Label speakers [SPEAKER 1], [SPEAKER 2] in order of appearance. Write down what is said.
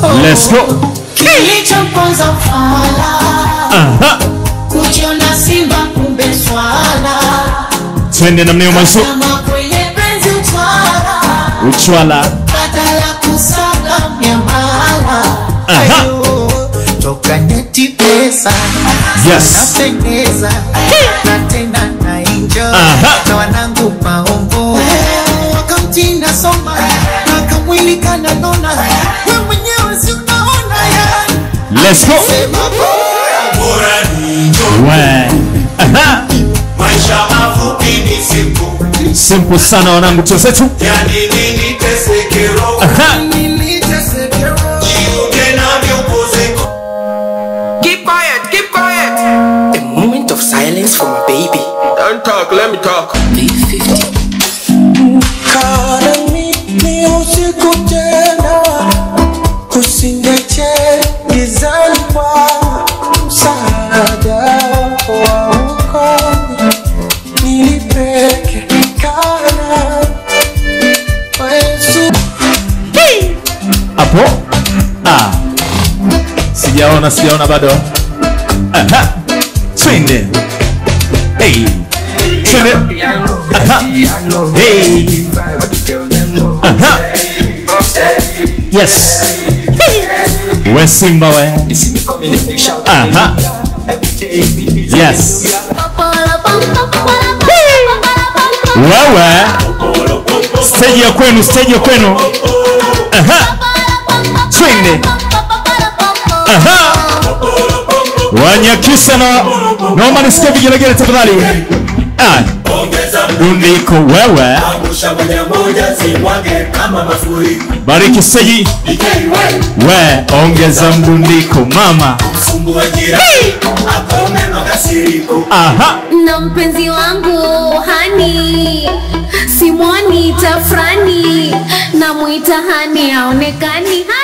[SPEAKER 1] let's go
[SPEAKER 2] Kilichoponza fala
[SPEAKER 1] aha
[SPEAKER 2] kujiona simba kumbe swala
[SPEAKER 1] twende namna hiyo mwanzo
[SPEAKER 2] kama kwenye penzi utwala
[SPEAKER 1] uchwala
[SPEAKER 2] badala kusaga miamala
[SPEAKER 1] Aha.
[SPEAKER 2] Ayo, toka nyeti pesa
[SPEAKER 1] yes
[SPEAKER 2] napendeza na tena na enjoy
[SPEAKER 1] Aha.
[SPEAKER 2] na wanangu maombo wakamtinda soma na kamwili kananona we mwenyewe si unaona yani
[SPEAKER 1] let's go
[SPEAKER 2] sema bora
[SPEAKER 3] bora ni njoo.
[SPEAKER 1] we aha
[SPEAKER 3] maisha mafupi ni siku
[SPEAKER 1] simple sana wanangu tuzetu
[SPEAKER 3] yani nini teseke roho
[SPEAKER 1] aha
[SPEAKER 2] nilitesekero
[SPEAKER 3] jiunge nami upozeko
[SPEAKER 4] Keep quiet, keep quiet.
[SPEAKER 5] A moment of silence for my baby.
[SPEAKER 4] Don't talk, let me talk.
[SPEAKER 5] B50.
[SPEAKER 6] Karami ni usiku tena, usingeche gizani kwa msaada wa ukoni nilipeke kana Yesu
[SPEAKER 1] hapo ah sijaona sijaona bado aha twende hey twende aha hey aha yes we simba we aha yes wewe stage ya kwenu stage ya kwenu aha twende aha wanyakisa na naomba nisikie vigelegele tafadhali ah
[SPEAKER 3] ongeza
[SPEAKER 1] dundiko wewe
[SPEAKER 3] angusha moja moja zimwage kama mafuriko
[SPEAKER 1] bariki seji we ongeza mdundiko mama
[SPEAKER 3] sumbue jirani akome makasiriko
[SPEAKER 1] aha
[SPEAKER 7] na mpenzi wangu hani simwoni tafrani namwita hani aonekani hani